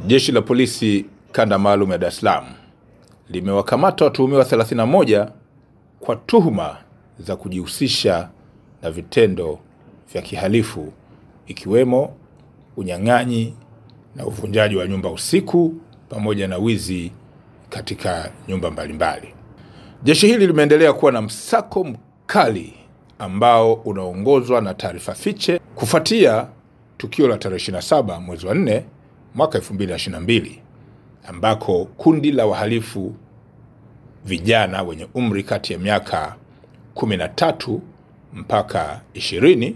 Jeshi la Polisi Kanda Maalum ya Dar es Salaam limewakamata watuhumiwa 31 kwa tuhuma za kujihusisha na vitendo vya kihalifu ikiwemo unyang'anyi na uvunjaji wa nyumba usiku pamoja na wizi katika nyumba mbalimbali. Jeshi hili limeendelea kuwa na msako mkali ambao unaongozwa na taarifa fiche kufuatia tukio la tarehe 27 mwezi wa 4 mwaka 2022 ambako kundi la wahalifu vijana wenye umri kati ya miaka 13 mpaka 20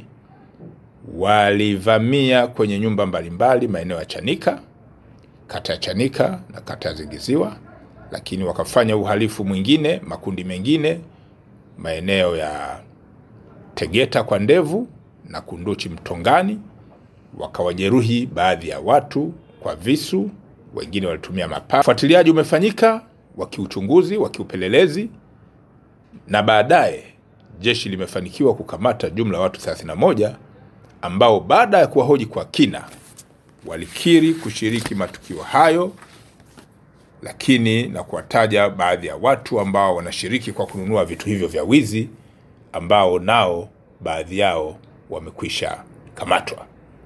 walivamia kwenye nyumba mbalimbali maeneo ya Chanika, kata ya Chanika na kata ya Zingiziwa, lakini wakafanya uhalifu mwingine, makundi mengine maeneo ya Tegeta kwa Ndevu na Kunduchi Mtongani, wakawajeruhi baadhi ya watu kwa visu, wengine walitumia mapanga. Ufuatiliaji umefanyika wa kiuchunguzi wa kiupelelezi, na baadaye jeshi limefanikiwa kukamata jumla ya watu 31 ambao baada ya kuwahoji kwa kina walikiri kushiriki matukio hayo, lakini na kuwataja baadhi ya watu ambao wanashiriki kwa kununua vitu hivyo vya wizi ambao nao baadhi yao wamekwisha kamatwa.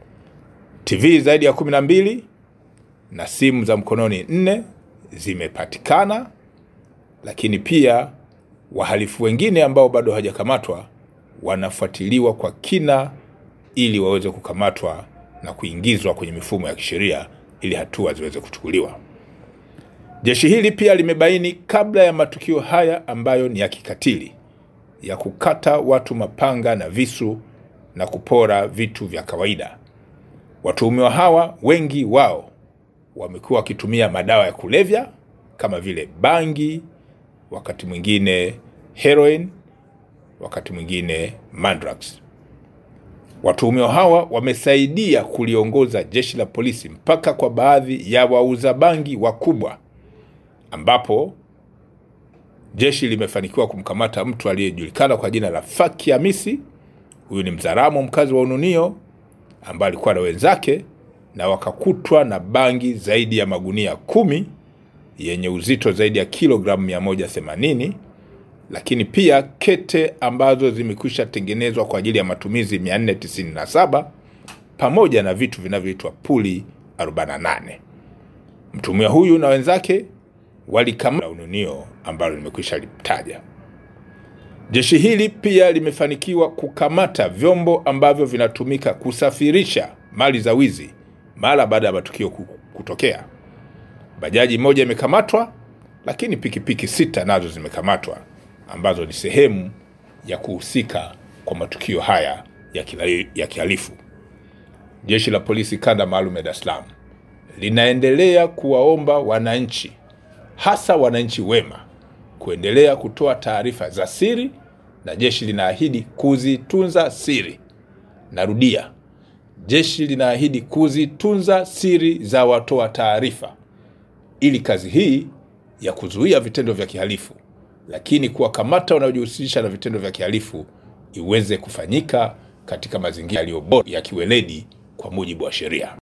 TV zaidi ya 12 na simu za mkononi nne zimepatikana, lakini pia wahalifu wengine ambao bado hawajakamatwa wanafuatiliwa kwa kina ili waweze kukamatwa na kuingizwa kwenye mifumo ya kisheria ili hatua ziweze kuchukuliwa. Jeshi hili pia limebaini kabla ya matukio haya ambayo ni ya kikatili ya kukata watu mapanga na visu na kupora vitu vya kawaida. Watuhumiwa hawa wengi wao wamekuwa wakitumia madawa ya kulevya kama vile bangi, wakati mwingine heroin, wakati mwingine mandrax. Watuhumiwa hawa wamesaidia kuliongoza jeshi la polisi mpaka kwa baadhi ya wauza bangi wakubwa, ambapo jeshi limefanikiwa kumkamata mtu aliyejulikana kwa jina la Faki Hamisi. Huyu ni Mzaramo, mkazi wa Ununio, ambaye alikuwa na wenzake na wakakutwa na bangi zaidi ya magunia kumi yenye uzito zaidi ya kilogramu 180 lakini pia kete ambazo zimekwisha tengenezwa kwa ajili ya matumizi 497 pamoja na vitu vinavyoitwa puli 48. Mtumia huyu na wenzake walikamata Ununio ambalo limekwisha litaja. Jeshi hili pia limefanikiwa kukamata vyombo ambavyo vinatumika kusafirisha mali za wizi mara baada ya matukio kutokea. Bajaji moja imekamatwa, lakini pikipiki sita nazo zimekamatwa ambazo ni sehemu ya kuhusika kwa matukio haya ya kihalifu. Jeshi la Polisi Kanda Maalum ya Dar es Salaam linaendelea kuwaomba wananchi, hasa wananchi wema, kuendelea kutoa taarifa za siri, na jeshi linaahidi kuzitunza siri. Narudia, jeshi linaahidi kuzitunza siri za watoa taarifa ili kazi hii ya kuzuia vitendo vya kihalifu lakini kuwakamata wanaojihusisha na vitendo vya kihalifu iweze kufanyika katika mazingira yaliyo bora ya kiweledi kwa mujibu wa sheria.